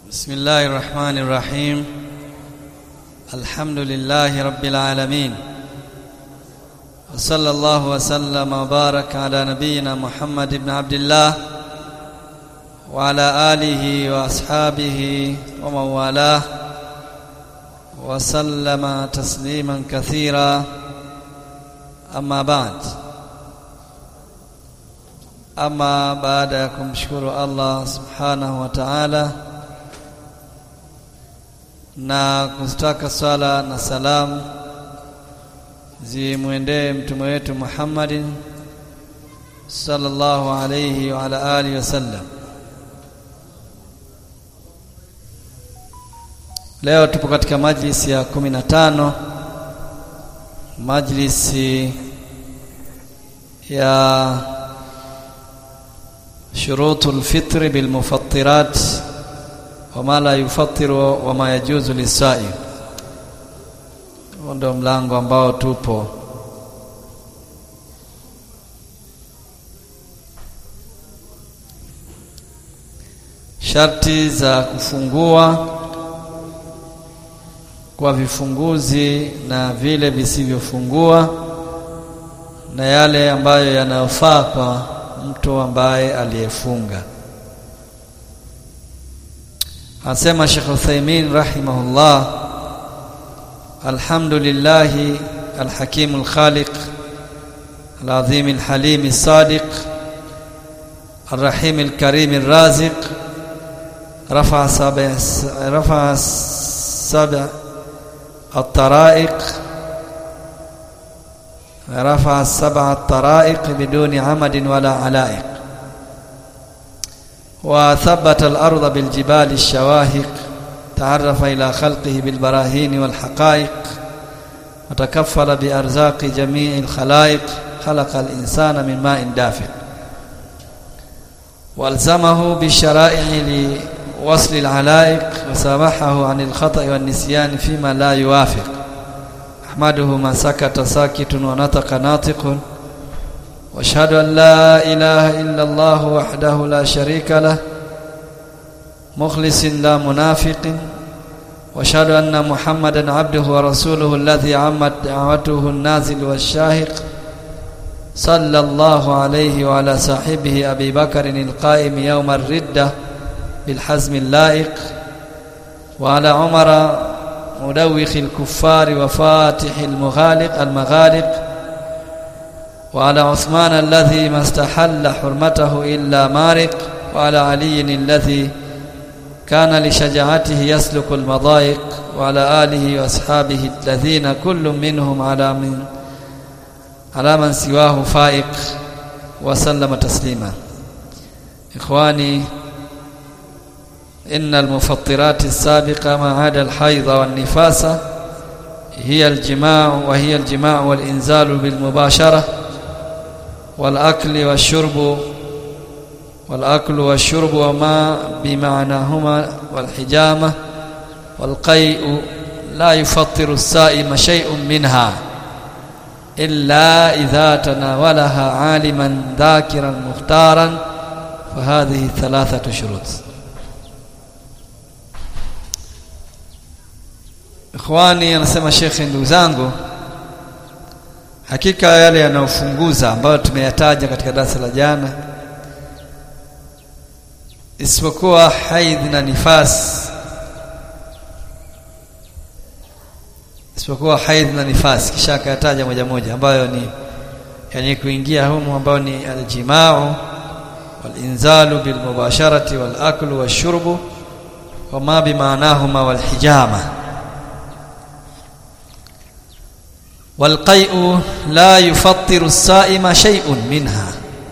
بسم الله الرحمن الرحيم الحمد لله رب العالمين وصلى الله وسلم وبارك على نبينا محمد بن عبد الله وعلى آله وأصحابه ومن والاه وسلم تسليما كثيرا أما بعد ama baada ya kumshukuru Allah subhanahu wa ta'ala na kustaka swala na salamu zimwendee mtume wetu Muhammadin sallallahu alayhi wa ala alihi wasallam leo tupo katika majlisi ya kumi na tano majlisi ya شروط الفطر بالمفطرات وما لا يفطر وما يجوز للصائم ndio mlango ambao tupo sharti za kufungua kwa vifunguzi na vile visivyofungua na yale ambayo yanayofaa kwa mtu ambaye aliyefunga anasema Sheikh Uthaymeen rahimahullah alhamdulillah alhakim alkhaliq العظيم الحليم الصادق الرحيم الكريم الرازق رفع سبع رفع سبع الطرائق رفع السبع الطرائق بدون عمد ولا علائق وثبت الأرض بالجبال الشواهق تعرف إلى خلقه بالبراهين والحقائق وتكفل بأرزاق جميع الخلائق خلق الإنسان من ماء دافئ والزمه بالشرائع لوصل العلائق وسامحه عن الخطأ والنسيان فيما لا يوافق أحمده ما سكت ساكت ونطق ناطق واشهد أن لا إله إلا الله وحده لا شريك له مخلص لا منافق واشهد أن محمدا عبده ورسوله الذي عمت دعوته النازل والشاهق صلى الله عليه وعلى صاحبه أبي بكر القائم يوم الردة بالحزم اللائق وعلى عمر مدوخ الكفار وفاتح المغالق المغالق وعلى عثمان الذي ما استحل حرمته إلا مارق وعلى علي الذي كان لشجاعته يسلك المضايق وعلى آله وأصحابه الذين كل منهم على من على من سواه فائق وسلم تسليما إخواني إن المفطرات السابقة ما عدا الحيض والنفاس هي الجماع وهي الجماع والإنزال بالمباشرة والأكل والشرب والأكل والشرب وما بمعناهما والحجامة والقيء لا يفطر السائم شيء منها إلا إذا تناولها عالما ذاكرا مختارا فهذه ثلاثة شروط Ikhwani anasema shekhe ndugu zangu hakika yale yanayofunguza ambayo tumeyataja katika darasa la jana isipokuwa haidh na nifas isipokuwa haidh na nifas kisha akayataja moja moja ambayo ni yani kuingia humu ambayo ni aljimau walinzalu bilmubasharati walaklu washurbu wama bimaanahuma walhijama والقيء لا يفطر الصائم شيء منها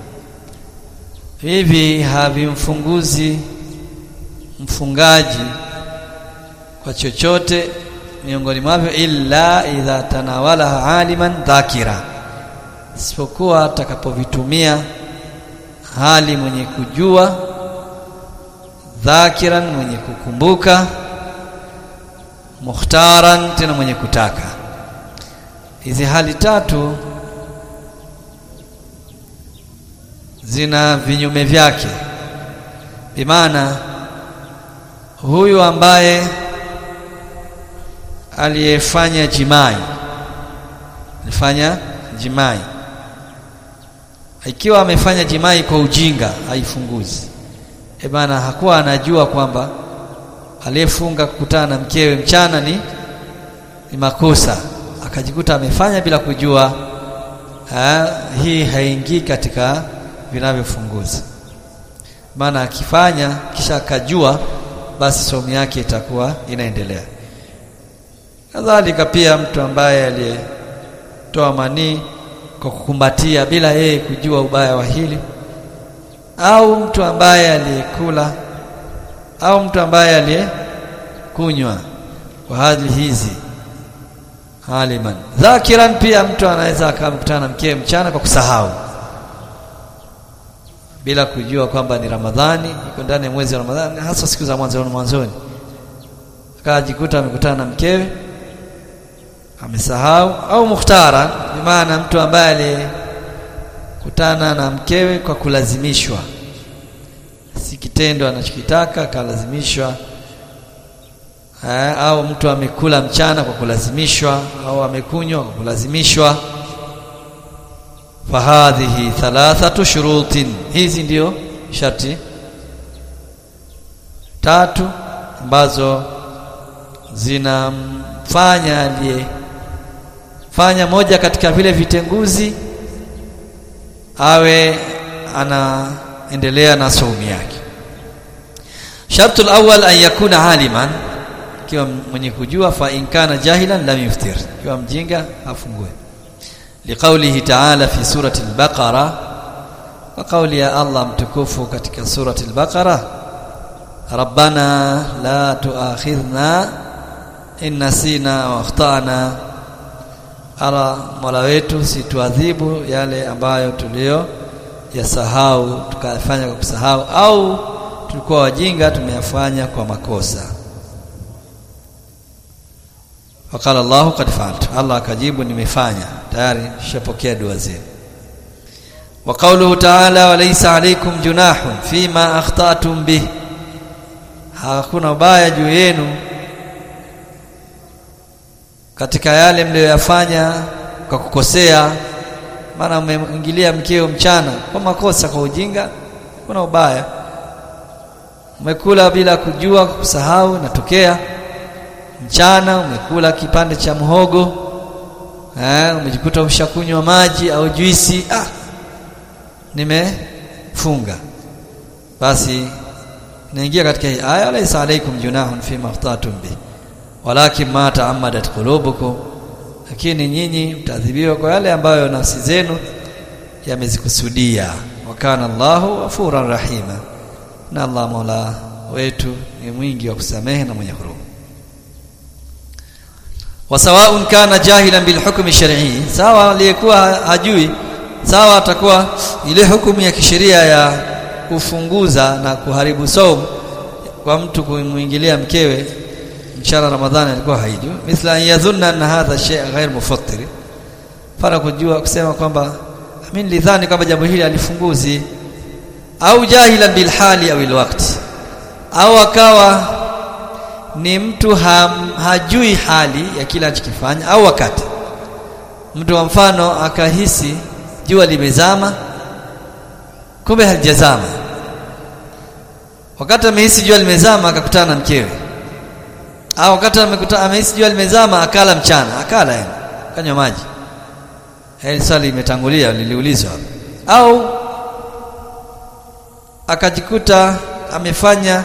hivi havimfunguzi mfungaji kwa chochote miongoni mwavyo illa idha tanawalaha aliman dhakira isipokuwa atakapovitumia hali mwenye kujua dhakiran mwenye kukumbuka mukhtaran tena mwenye kutaka hizi hali tatu zina vinyume vyake bimaana huyu ambaye aliyefanya jimai alifanya jimai ikiwa amefanya jimai kwa ujinga haifunguzi e bana hakuwa anajua kwamba aliyefunga kukutana na mkewe mchana ni ni makosa akajikuta amefanya bila kujua ha, hii haingii katika vinavyofunguza maana akifanya kisha akajua basi somo yake itakuwa inaendelea kadhalika pia mtu ambaye aliyetoa manii kwa kukumbatia bila yeye kujua ubaya wa hili au mtu ambaye aliyekula au mtu ambaye aliyekunywa kwa hali hizi aliman dhakiran pia mtu anaweza akamkutana na mkewe mchana kwa kusahau bila kujua kwamba ni Ramadhani iko ndani ya mwezi wa Ramadhani hasa siku za mwanzo mwanzoni akajikuta amekutana na mkewe amesahau au mukhtara ni maana mtu ambaye alikutana na mkewe kwa kulazimishwa si kitendo anachokitaka akalazimishwa au mtu amekula mchana kwa kulazimishwa au amekunywa kwa kulazimishwa fahadhihi thalathatu shurutin hizi ndio sharti tatu ambazo zinamfanya aliye fanya moja katika vile vitenguzi awe anaendelea na saumu yake shartul awwal an yakuna aliman ikiwa mwenye kujua fa in kana jahilan lam yuftir ikiwa mjinga afungue liqaulihi ta'ala fi surati al-baqara wa qauli ya Allah mtukufu katika surati al-baqara rabbana la tuakhidhna in nasina wa akhtana ala mola wetu situadhibu yale ambayo tulio yasahau tukafanya kwa kusahau au tulikuwa wajinga tumeyafanya kwa makosa wakala Allah qad fa'altu Allah akajibu nimefanya tayari shapokea dua zenu wa qawluhu ta'ala wa laysa alaykum junahun fima akhtatum bih hakuna ubaya juu yenu katika yale mliyoyafanya kwa kukosea maana umeingilia mkeo mchana kwa makosa kwa ujinga kuna ubaya umekula bila kujua kusahau natokea mchana umekula kipande cha mhogo eh umejikuta ushakunywa maji au juisi ah nimefunga basi naingia katika hii aya laysa alaykum junahun fima akhtatum bi walakin ma ta'ammadat qulubukum lakini nyinyi mtaadhibiwa kwa yale ambayo nafsi zenu yamezikusudia wa kana Allahu ghafuran rahima na Allah Mola wetu ni mwingi wa kusamehe na mwenye huruma wasawaun kana jahilan bil hukmi shar'i sawa aliyekuwa hajui sawa atakuwa ile hukumu ya kisheria ya kufunguza na kuharibu saumu kwa mtu kumwingilia mkewe mchana ramadhani alikuwa haijui mithla yadhunna anna hadha shay' ghair mufattir para kujua kusema kwamba mimi nilidhani kwamba jambo hili alifunguzi au jahilan bil hali au al waqti au akawa ni mtu ham, hajui hali ya kila anachokifanya au wakati mtu wa mfano akahisi jua limezama kumbe halijazama wakati amehisi jua limezama akakutana na mkewe au wakati amekuta amehisi jua limezama akala mchana akala yani kanywa maji hili swali limetangulia liliulizwa au akajikuta amefanya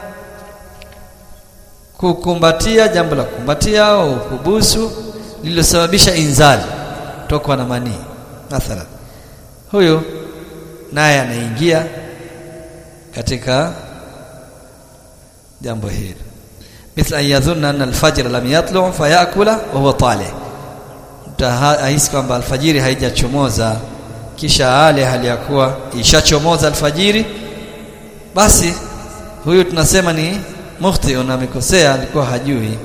kukumbatia jambo la kukumbatia au kubusu lililosababisha inzali tokwa na manii mathalan huyu naye anaingia katika jambo hili mithla yadhunna anna alfajr lam yatlu fayakula wa huwa talih mtahisi kwamba alfajiri haijachomoza kisha ale hali ya kuwa ishachomoza alfajiri basi huyu tunasema ni mukhti na amekosea alikuwa hajui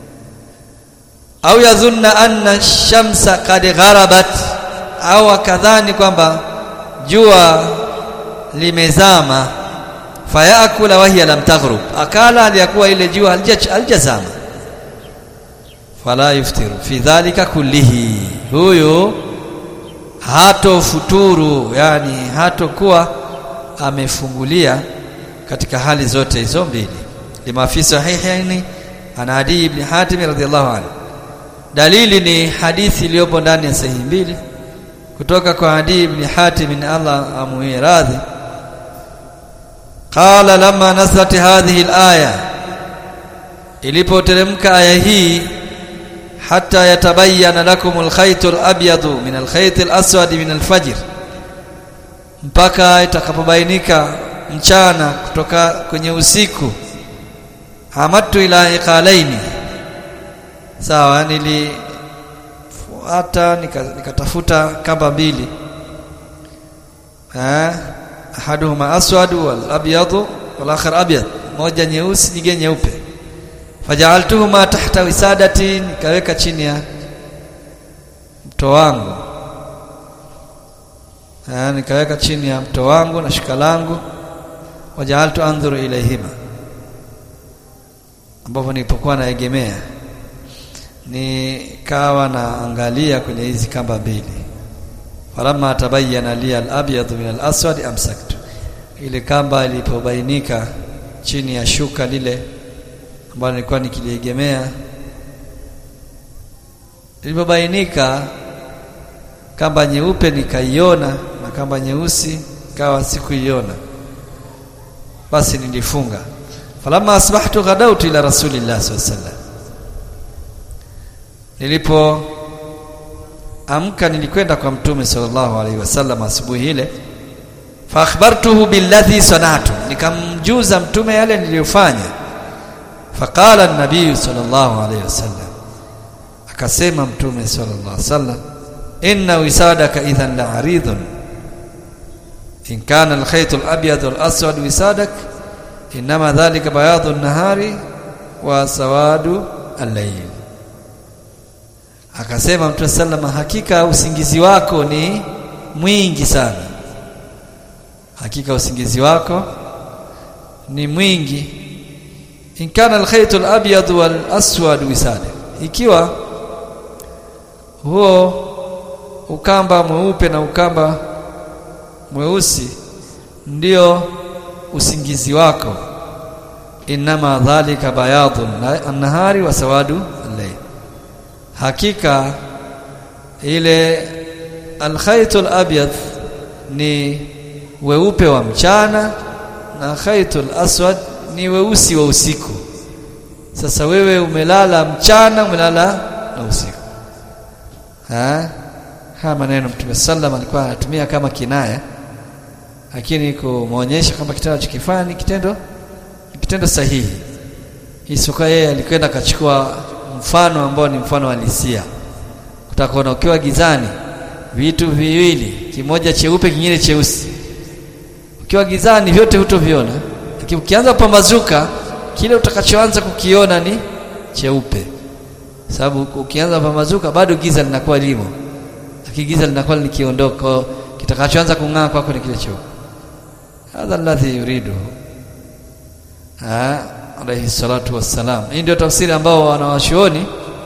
au yadhunna anna shamsa qad gharabat au akadhani kwamba jua limezama fayakula wa hiya lam taghrub akala aliyakuwa ile jua halijazama fala yuftiru fi dhalika kullihi huyo hato futuru yani hatokuwa amefungulia katika hali zote hizo mbili lima fi sahihaini ana adi ibn hatim radhiyallahu anhu dalili ni hadithi iliyopo ndani ya sahihi mbili kutoka kwa adi ibn hatim Allah amuie radhi qala lamma nazalat hadhihi alaya ilipoteremka aya hii hatta yatabayyana lakum alkhayt alabyad min alkhayt alaswad min alfajr mpaka itakapobainika mchana kutoka kwenye usiku hamatu ila iqalaini sawa nilifuata nikatafuta nika kamba mbili eh ahaduhuma aswad wal abyad wal akhar abyad moja nyeusi nyingine nyeupe faja'altuhuma tahta wisadati nikaweka chini ya mto wangu eh nikaweka chini ya mto wangu na shika langu waja'altu anzuru ilayhima ambapo nilipokuwa naegemea nikawa naangalia kwenye hizi kamba mbili falamma tabayyana li al-abyad min al-aswad amsaktu ile kamba ilipobainika chini ya shuka lile ambalo nilikuwa nikiliegemea ilipobainika kamba nyeupe nikaiona na kamba nyeusi kawa sikuiona basi nilifunga falamma asbahtu ghadawtu ila rasulillah sallallahu alaihi wasallam nilipo amka nilikwenda kwa mtume sallallahu alaihi wasallam asubuhi ile fa akhbartuhu billadhi sanatu nikamjuza mtume yale niliyofanya faqala an-nabiy sallallahu alaihi wasallam akasema mtume sallallahu alaihi wasallam inna wisadaka idhan la'aridun in kana al-khayt al-abyad wal-aswad wisadak inma dhalika bayadu an-nahari wa sawadu al-layl akasema mtume sallama hakika usingizi wako ni mwingi sana hakika usingizi wako ni mwingi in kana alkhayt alabyad wal aswad wisada ikiwa huo ukamba mweupe na ukamba mweusi ndio usingizi wako inma dhalika bayadun an-nahari wa sawadu al-layl hakika ile alkhayt alabyad ni weupe wa mchana na khaytul aswad ni weusi wa usiku sasa wewe umelala mchana umelala na usiku ha haya maneno mtume sallam alikuwa anatumia kama kinaya lakini kumuonyesha kwamba kitendo chokifanya ni kitendo ni kitendo sahihi Isuka yeye alikwenda akachukua mfano ambao ni mfano halisia utakuona ukiwa gizani vitu viwili kimoja cheupe kingine cheusi ukiwa gizani vyote hutoviona lakini ukianza kupambazuka kile utakachoanza kukiona ni cheupe sababu ukianza kupambazuka bado giza linakuwa limo lakini giza linakuwa likiondoka kitakachoanza kung'aa kwako ni kile cheupe hadha alladhi yuridu alayhi salatu wassalam hii ndio tafsiri ambao wanawashuoni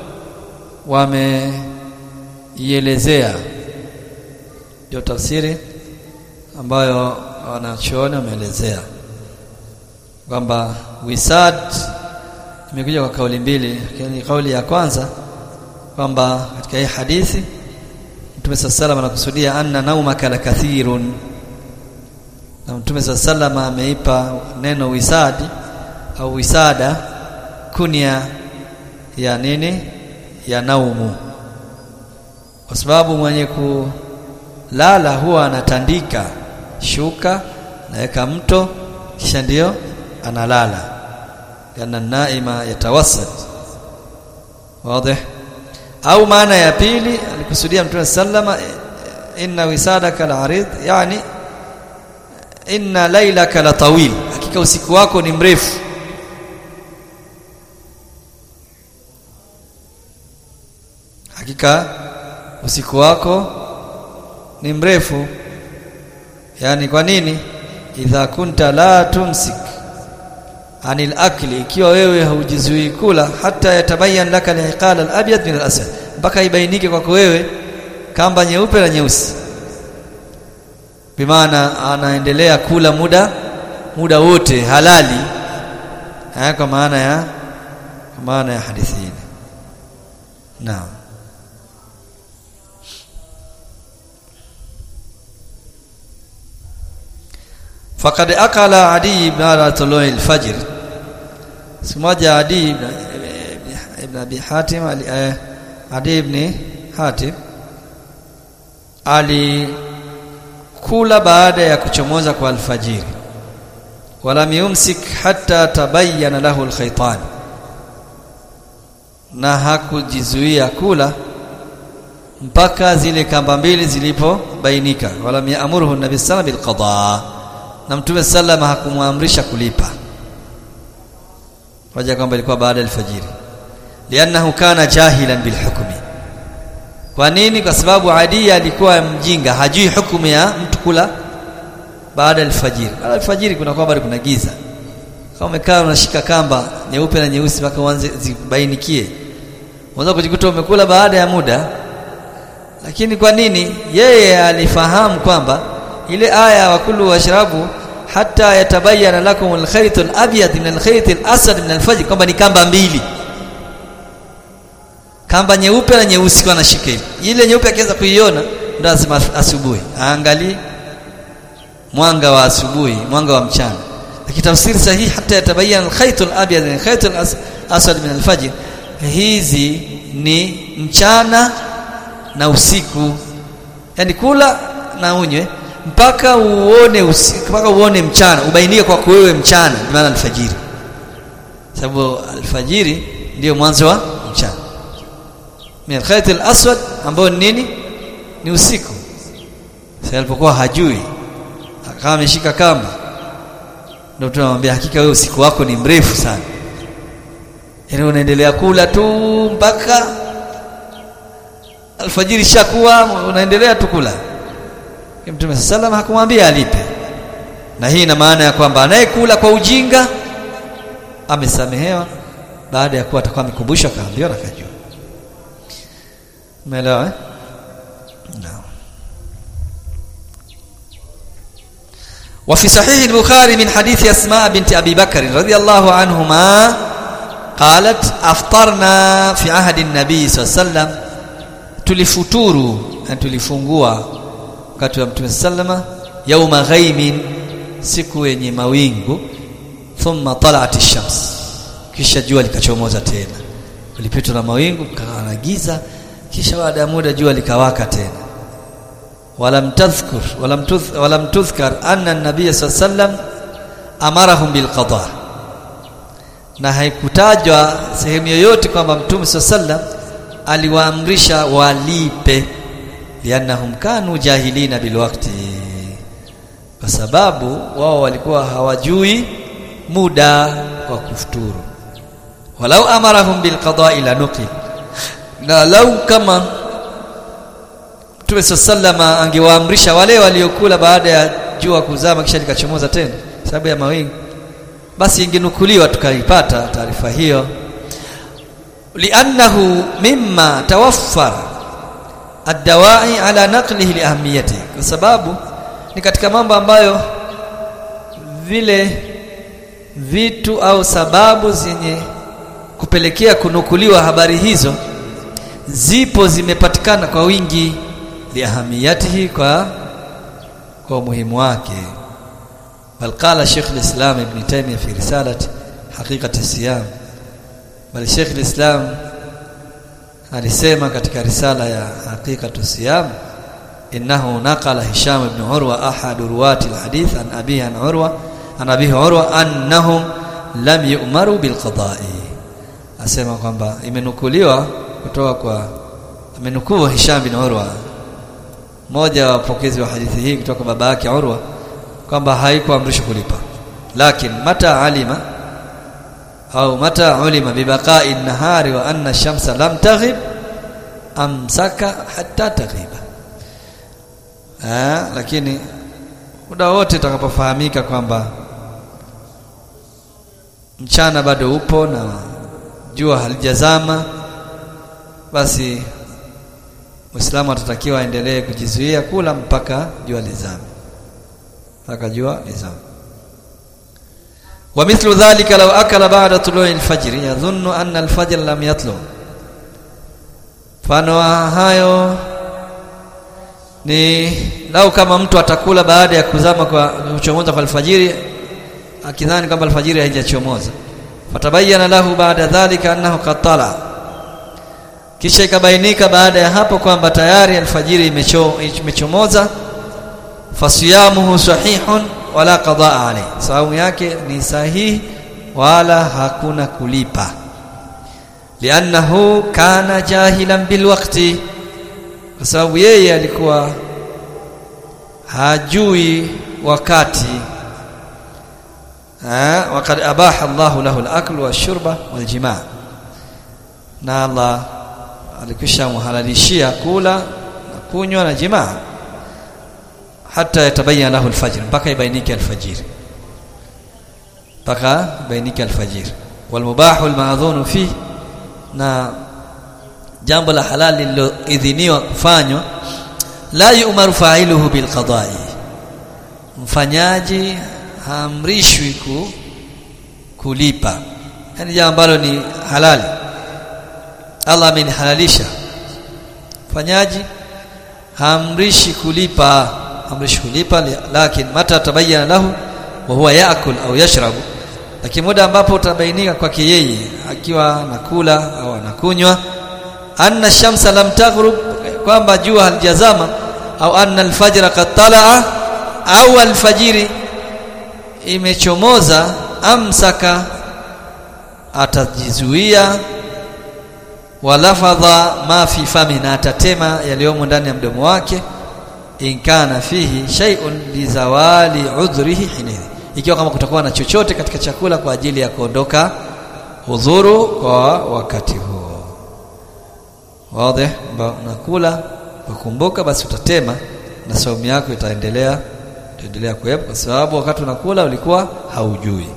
wameielezea ndio tafsiri ambayo wanachuoni wameelezea kwamba wisad imekuja kwa kauli mbili lakini kauli ya kwanza kwamba katika hii hadithi Mtume sallallahu anakusudia anna naumaka la kathirun na Mtume sallallahu ameipa neno wisadi au wisada kunia ya nini ya naumu kwa sababu mwenye kulala huwa anatandika shuka naweka mto kisha ndio analala yana naima yatawassat wazi au maana ya pili alikusudia mtume sallama inna wisadaka al-arid yani inna laylaka la tawil hakika usiku wako ni mrefu hakika usiku wako ni mrefu yani kwa nini idha kunta la tumsik anil akli ikiwa wewe haujizuii kula hata yatabayan laka al-iqal al-abyad min al-asad mpaka ibainike kwako wewe kamba nyeupe na nyeusi bimaana anaendelea kula muda muda wote halali haya kwa maana ya kwa maana ya hadithi hii naam faqad akala adi ibn tului al-fajr siku moja adi ibn, ibn abi hatim ali eh, adi ibn hatim alikula baada ya kuchomoza kwa alfajiri walam yumsik hatta tabayyana lahu alkhaytan na hakujizuia kula mpaka zile kamba mbili zilipobainika walam yaamuruhu nabii sallallahu bil qada na mtume sallama hakumwamrisha kulipa hoja kwamba ilikuwa baada ya alfajiri liannahu kana jahilan bil hukmi kwa nini kwa sababu Adi alikuwa mjinga hajui hukumu ya mtu kula baada ya alfajiri baada ya alfajiri kuna kwamba kuna giza kama umekaa unashika kamba nyeupe na nyeusi mpaka uanze zibainikie unaweza kujikuta umekula baada ya muda lakini kwa nini yeye alifahamu kwamba ile aya wa kullu washrabu hata yatabayana lakum alkhayt alabyad min alkhayt alasad min alfajr kwamba ni kamba mbili kamba nyeupe na nyeusi kwa anashika hivi ile nyeupe akianza kuiona ndo lazima asubuhi aangalie mwanga wa asubuhi mwanga wa mchana lakini tafsiri sahihi hata yatabayana alkhayt alabyad min alkhayt alasad min alfajr hizi ni mchana na usiku yani kula na unywe mpaka uone usiku mpaka uone mchana ubainike kwa wewe mchana maana alfajiri sababu alfajiri ndio mwanzo wa mchana min alkhayt alaswad ambao ni nini ni usiku sasa alipokuwa hajui akawa ameshika kamba ndio tunamwambia hakika wewe usiku wako ni mrefu sana yaani unaendelea kula tu mpaka alfajiri shakuwa unaendelea tu kula Mtume sallam hakumwambia alipe na hii ina maana ya kwamba anayekula kwa ujinga amesamehewa baada ya kuwa atakuwa amekumbushwa kaambiwa na kajua umeelewa eh naam وفي صحيح البخاري من حديث أسماء بنت أبي بكر رضي الله عنهما قالت أفطرنا في عهد النبي صلى الله عليه وسلم tulifuturu na tulifungua wakati wa Mtume sallama yauma ghaimin siku yenye mawingu thumma tala'at ash-shams kisha jua likachomoza tena ulipitwa na mawingu kawa na giza kisha baada ya muda jua likawaka tena walam tadhkur walam tudh walam tudhkar anna an-nabiy sallam amarahum bil qada na haikutajwa sehemu yoyote kwamba Mtume sallam aliwaamrisha walipe liannahum kanu jahilina bilwakti kwa sababu wao walikuwa hawajui muda wa kufuturu walau amarahum bilqada'i la nuqil na lau kama Mtume sallama angewaamrisha wale waliokula baada ya jua kuzama kisha likachomoza tena sababu ya mawingu basi ingenukuliwa tukaipata taarifa hiyo li'annahu mimma tawaffara ad-dawa'i ala naqlihi liahamiyati kwa sababu ni katika mambo ambayo vile vitu au sababu zenye kupelekea kunukuliwa habari hizo zipo zimepatikana kwa wingi liahamiyatihi kwa kwa umuhimu wake bal qala Sheikh al-Islam Ibn Taymiyyah fi risalati haqiqati siyam bali Sheikh al-Islam alisema katika risala ya haqiqatu siyam innahu naqala Hisham ibn Urwa ahad ruwati al-hadith an abihi an Urwa an abihi Urwa annahum lam yu'maru bil qada'i asema kwamba imenukuliwa kutoka kwa amenukuu Hisham bin Urwa mmoja wa wapokezi wa hadithi hii kutoka baba yake Urwa kwamba haikuamrishwa kulipa lakini mata alima au mata ulima bibaqa'i an-nahari wa anna ash-shamsa lam taghib amsaka hatta taghiba ah lakini muda wote utakapofahamika kwamba mchana bado upo na jua halijazama basi Muislamu atatakiwa aendelee kujizuia kula mpaka jua lizame mpaka jua lizame ومثل ذلك لو أكل بعد طلوع الفجر يظن أن الفجر لم يطلع mfano hayo ni lau kama mtu atakula baada ya kuzama kwa kuchomoza kwa alfajiri akidhani kwamba alfajiri haijachomoza fatabayana lahu baada dhalika annahu qatala kisha ikabainika baada ya hapo kwamba tayari alfajiri imecho, imechomoza fasiyamuhu sahihun wala qadaa alayhi saumu yake ni sahihi wala hakuna kulipa liannahu kana jahilan bilwaqti kwa sababu yeye alikuwa hajui wakati ha wakad abaha Allahu lahu al-akl wash-shurba wal-jimaa na Allah alikwisha muhalalishia kula na kunywa na jimaa hata yatabayana lahu al-fajr mpaka ibainike al-fajr mpaka ibainike al-fajr wal-mubahu al-ma'dhunu fi na jambo la halali lililoidhiniwa kufanywa la yu'maru fa'iluhu bil qada'i mfanyaji haamrishwi ku, kulipa yani jambo ambalo ni halali Allah amenihalalisha mfanyaji haamrishi kulipa amrishi kulipa lakini mata tabayyana lahu wa huwa yaakul au yashrabu lakini muda ambapo utabainika kwake yeye akiwa anakula au anakunywa anna shamsa lam taghrub kwamba jua halijazama au anna alfajra qad talaa au alfajiri imechomoza amsaka atajizuia walafadha ma fi fami na atatema yaliyomo ndani ya mdomo wake in kana fihi shay'un lizawali udhrihi hinidhi ikiwa kama kutakuwa na chochote katika chakula kwa ajili ya kuondoka udhuru kwa wakati huo wazi unakula ukumbuka basi utatema na saumu yako itaendelea itaendelea kuwepo kwa sababu wakati unakula ulikuwa haujui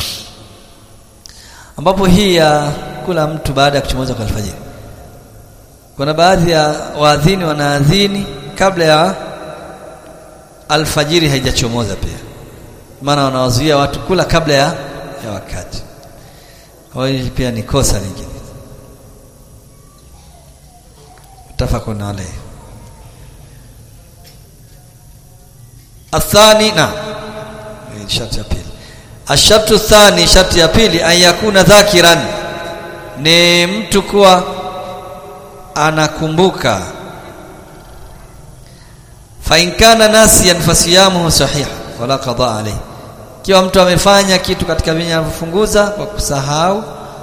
ambapo hii ya kula mtu baada ya kuchomoza kwa alfajiri kuna baadhi ya waadhini wanaadhini kabla ya alfajiri haijachomoza pia maana wanawazuia watu kula kabla ya, ya wakati kwa hiyo pia ni kosa lingine mutafaqun alayhi athani na sharti ya pili ashartu thani sharti ya pili an yakuna dhakiran ni mtu kuwa anakumbuka fa in kana nasiyan fasiyamuhu sahih wala qada alayhi kiwa mtu amefanya kitu katika vinavyofunguza kwa kusahau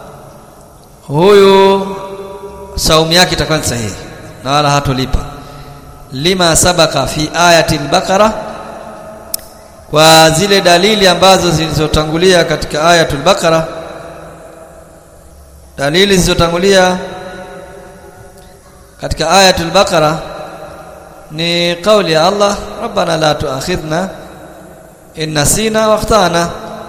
huyu saumu yake itakuwa ni sahihi na wala hatolipa lima sabaka fi ayati al-baqara kwa zile dalili ambazo zilizotangulia katika ayatul baqara dalili zilizotangulia katika ayatul baqara ni kauli ya Allah rabbana la tuakhidhna in nasina wa akhtana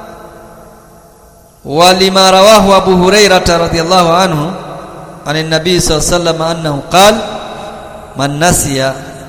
ولما رواه أبو هريرة رضي الله عنه عن النبي صلى الله عليه وسلم أنه قال من نسي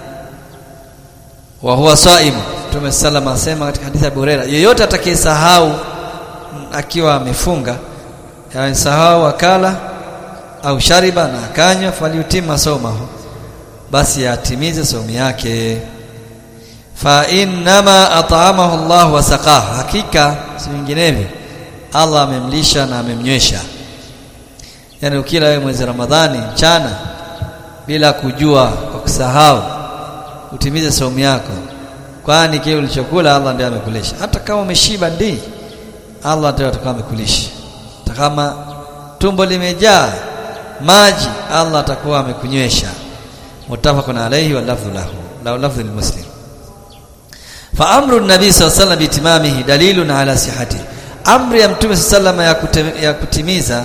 وهو صائم Mtume sallam asema katika hadithi ya Abu Huraira yeyote atakayesahau akiwa amefunga yani sahau akala au shariba na akanywa faliutima saumahu basi atimize saumu yake fa innama at'amahu Allah wa saqahu hakika si vinginevyo Allah amemlisha na amemnywesha yani ukila wewe mwezi Ramadhani mchana bila kujua kwa kusahau utimize saumu yako kwani kile ulichokula Allah ndiye amekulisha hata kama umeshiba ndi Allah ndiye atakuwa amekulisha hata kama tumbo limejaa maji Allah atakuwa amekunywesha mutafaqun alayhi wa lafdhu lahu la lafdhu muslim fa amru an-nabi sallallahu alayhi wasallam bitimamihi dalilun ala sihhati amri ya mtume sallallahu alayhi ya kutimiza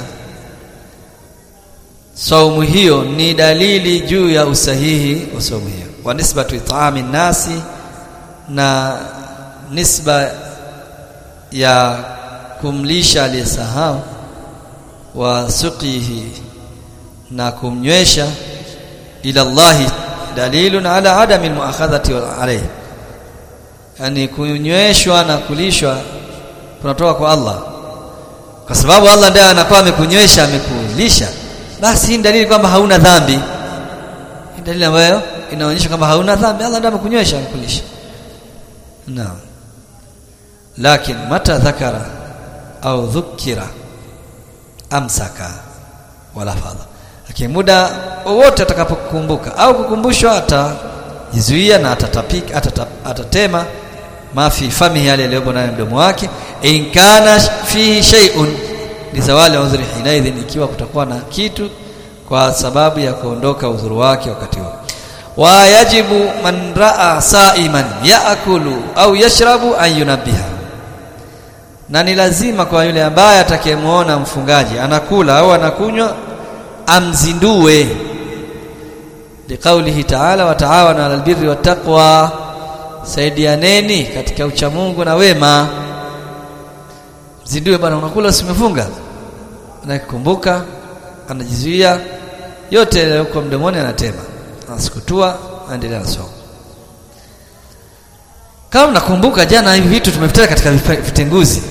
saumu hiyo ni dalili juu ya usahihi wa saumu hiyo wa nisbatu it'ami nasi na nisba ya kumlisha aliyesahau wa suqihi na kumnywesha ila Allahi dalilun ala adami almuakhadhati alayhi yani kunyweshwa na kulishwa kunatoka kwa Allah kwa sababu Allah ndiye anakuwa amekunywesha amekulisha basi hii dalili kwamba hauna dhambi hii dalili ambayo inaonyesha kwamba hauna dhambi Allah ndiye amekunywesha amekulisha naam lakini mata dhakara au dhukira amsaka wala fadha lakini muda wowote atakapokumbuka au kukumbushwa atajizuia na atatapika atatap, atatema mafi famihi yale yaliyopo ndani mdomo wake in kana fihi shay'un li zawali udhri hinaidhin ikiwa kutakuwa na kitu kwa sababu ya kuondoka udhuru wake wakati huo wa yajibu man raa sa'iman yaakulu au yashrabu an yunabbiha na ni lazima kwa yule ambaye atakayemuona mfungaji anakula au anakunywa amzindue liqaulihi ta'ala wa ta'awanu 'alal birri wat taqwa saidianeni katika uchamungu na wema mzindue bwana unakula usimefunga anakumbuka anajizuia yote yaliyokuwa mdomoni anatema anasikutua aendelea na somo kama mnakumbuka jana hivi vitu tumevitaja katika vitenguzi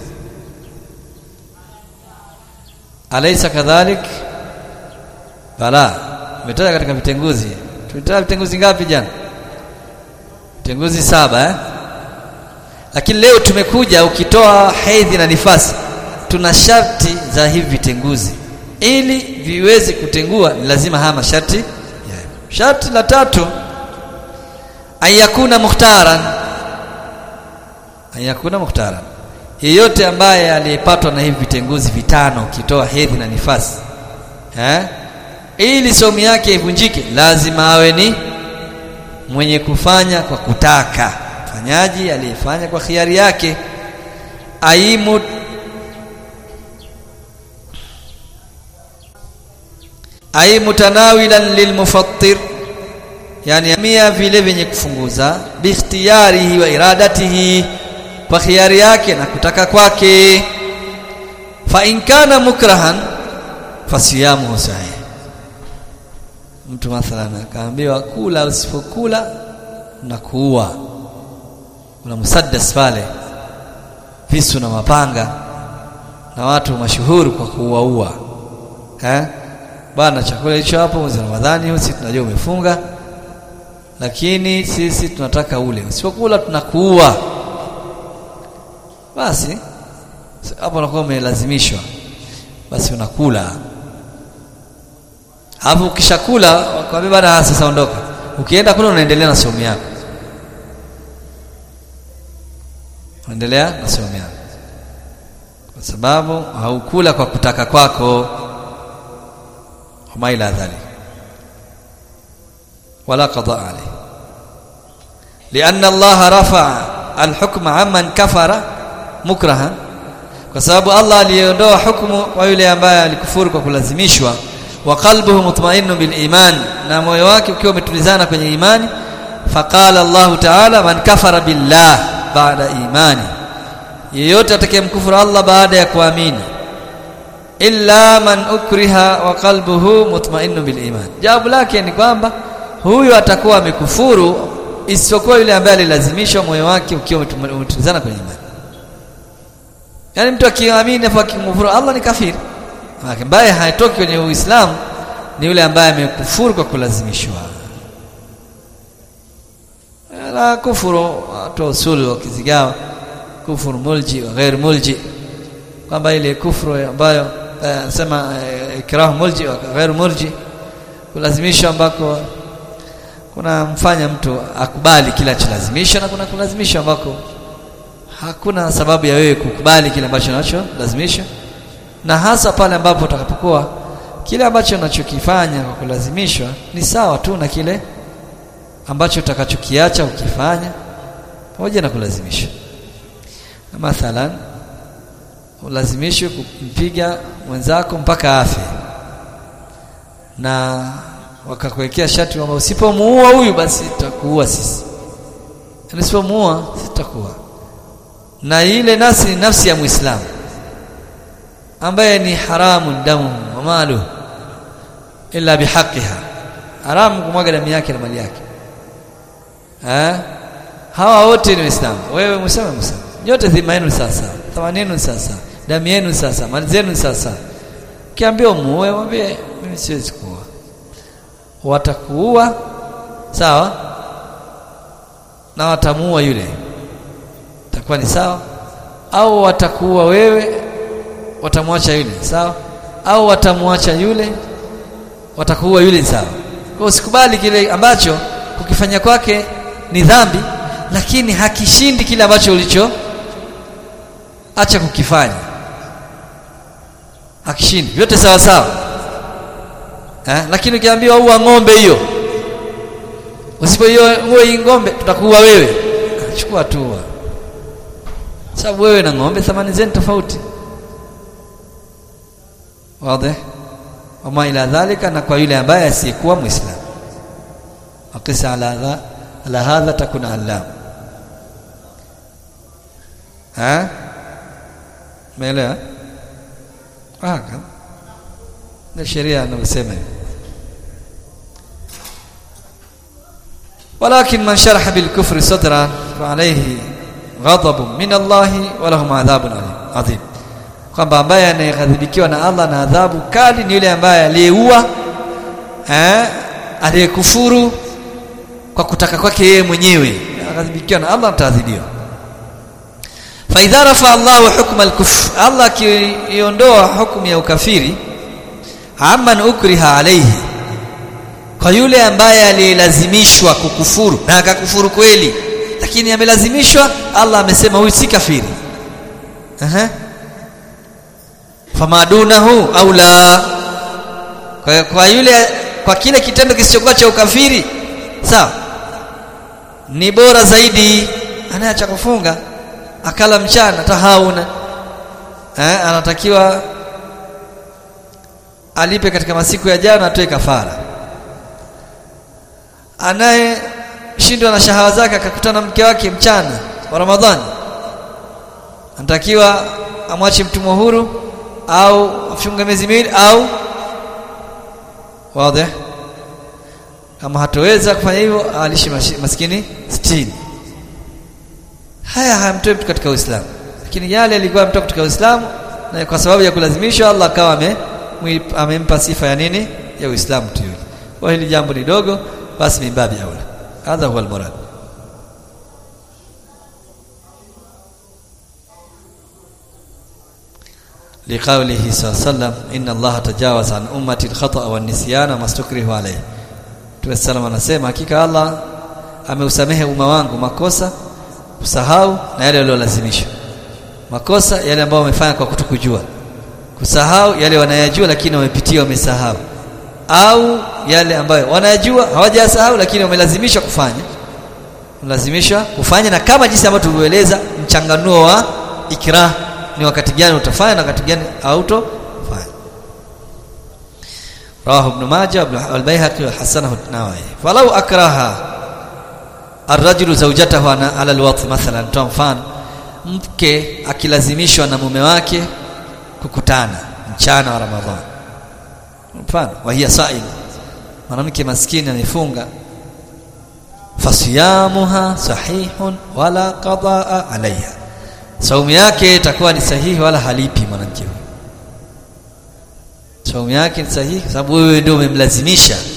alaysa kadhalik bala tumetaja katika vitenguzi tumetaja vitenguzi ngapi jana vitenguzi saba eh lakini leo tumekuja ukitoa hedhi na nifasi tuna sharti za hivi vitenguzi ili viweze kutengua ni lazima haya masharti yeah. sharti la tatu ayakuna mukhtaran ayakuna mukhtaran yeyote ambaye aliyepatwa na hivi vitenguzi vitano ukitoa hedhi na nifasi eh ili somu yake ivunjike lazima awe ni mwenye kufanya kwa kutaka mfanyaji aliyefanya kwa khiari yake aimu ai mutanawilan lilmufattir yani amia vile vyenye kufunguza bikhtiyarihi wa iradatihi kwa khiari yake na kutaka kwake fa in kana mukrahan fasiyamuhu sahih mtu mathalan akaambiwa kula usipokula na kuua kuna musaddas pale visu na mapanga na watu mashuhuri kwa kuuaua eh bwana chakula hicho hapo mwezi Ramadhani sisi tunajua umefunga lakini sisi tunataka ule usipokula tunakuua basi hapo unakuwa umelazimishwa basi unakula hapo ukishakula wakwambia bana sasa ondoka ukienda kule unaendelea na somo yako unaendelea na somo yako kwa sababu haukula kwa kutaka kwako وما إلى ذلك ولا قضاء عليه لأن الله رفع الحكم عمن كفر مكرها kwa sababu Allah aliondoa hukumu kwa yule ambaye alikufuru kwa kulazimishwa wa qalbuhu mutmainnu bil iman na moyo wake ukiwa umetulizana kwenye imani faqala Allah ta'ala man kafara billah ba'da imani yeyote atakayemkufuru Allah baada ya kuamini illa man ukriha wa qalbuhu mutmainnu bil iman jawabu lake ni kwamba huyu atakuwa amekufuru isipokuwa yule ambaye alilazimishwa moyo wake ukiwa umetulizana kwenye imani yani mtu akiamini afa akimkufuru Allah ni kafiri ambaye haitoki kwenye uislamu ni yule ambaye amekufuru kwa kulazimishwa la kufuru watu usuli wakizigawa kufuru mulji wa ghair mulji kwamba ile kufuru ambayo sema ikrah mulji wa ghair mulji kulazimishwa ambako kuna mfanya mtu akubali kila cholazimishwa na kuna kulazimishwa ambako hakuna sababu ya wewe kukubali kile ambacho unacho lazimishwa na hasa pale ambapo utakapokuwa kile ambacho unachokifanya kwa kulazimishwa ni sawa tu na kile ambacho utakachokiacha ukifanya pamoja na kulazimishwa mathalan ulazimishwe kumpiga mwenzako mpaka afe na wakakuwekea shati kwamba usipomuua huyu basi tutakuua sisi usipomuua sisi tutakuua na ile nafsi ni nafsi ya muislamu ambaye ni haramu damu wa malu illa bihaqiha haramu kumwaga damu yake na mali yake eh hawa wote ni waislamu wewe muislamu muislamu nyote dhima yenu sasa thamani yenu sasa damu yenu sasa mali zenu sasa kiambia muue mwambie mimi siwezi kuua watakuua sawa na watamuua yule itakuwa ni sawa au watakuua wewe watamwacha yule sawa au watamwacha yule watakuua yule sawa kwa usikubali kile ambacho kukifanya kwake ni dhambi lakini hakishindi kile ambacho ulicho acha kukifanya hakishindi vyote sawa sawa eh? lakini ukiambiwa uwa ng'ombe hiyo usipo hiyo uwe ng'ombe tutakuua wewe chukua tu sababu wewe na ng'ombe thamani zenu tofauti wazi wama ila dhalika na kwa yule ambaye asiyekuwa muislamu akisa ala hadha ala hadha takuna allam ha umeelewa haka na sheria anasema ولكن من شرح بالكفر صدرا فعليه غضب من الله ولهم عذاب عظيم kwamba ambaye anayeghadhibikiwa na Allah na adhabu kali ni yule ambaye aliyeua eh aliyekufuru kwa kutaka kwake yeye mwenyewe aghadhibikiwa na Allah ataadhibiwa fa idha rafa Allah hukma al-kufr Allah kiondoa hukumu ya ukafiri amman ukriha alayhi kwa yule ambaye alilazimishwa kukufuru na akakufuru kweli lakini amelazimishwa Allah amesema huyu si kafiri aha famadunahu au la kwa, kwa yule kwa kile kitendo kisichokuwa cha ukafiri sawa ni bora zaidi anaacha kufunga akala mchana tahauna eh, anatakiwa alipe katika masiku ya jana atoe kafara anaye shindwa na shahawa zake akakutana mke wake mchana wa Ramadhani anatakiwa amwache mtumwa huru au afunge miezi miwili au wazi kama hatoweza kufanya hivyo alishi maskini 60 haya hayamtoi mtu katika Uislamu lakini yale alikuwa mtoka katika Uislamu na kwa sababu ya kulazimishwa Allah akawa ame amempa sifa ya nini ya Uislamu tu yule kwa hili jambo ni dogo basi mimbabi aula hadha huwa almurad لقوله صلى الله عليه وسلم ان الله تجاوز عن امتي الخطا والنسيان ما استكره عليه Mtume sallam anasema hakika Allah ameusamehe umma wangu makosa kusahau na yale waliolazimishwa makosa yale ambayo wamefanya kwa kutokujua kusahau yale wanayajua lakini wamepitia wamesahau au yale ambayo wanayajua hawajasahau lakini wamelazimishwa kufanya lazimishwa kufanya na kama jinsi ambavyo tulivyoeleza mchanganuo wa ikrah ni wakati gani utafanya na wakati gani hautofanya rawahu ibn majah al-baihaqi wa hasanahu an-nawawi falau akraha ar-rajulu zawjatahu ala al-wat mathalan toa mfano mke akilazimishwa na mume wake kukutana mchana wa ramadhani mfano wa hiya sa'im mwanamke maskini anifunga fasiyamuha sahihun wala qadaa alaiha saumu yake itakuwa ni sahihi wala halipi mwanamke huyo saumu yake ni sahihi sababu wewe ndio umemlazimisha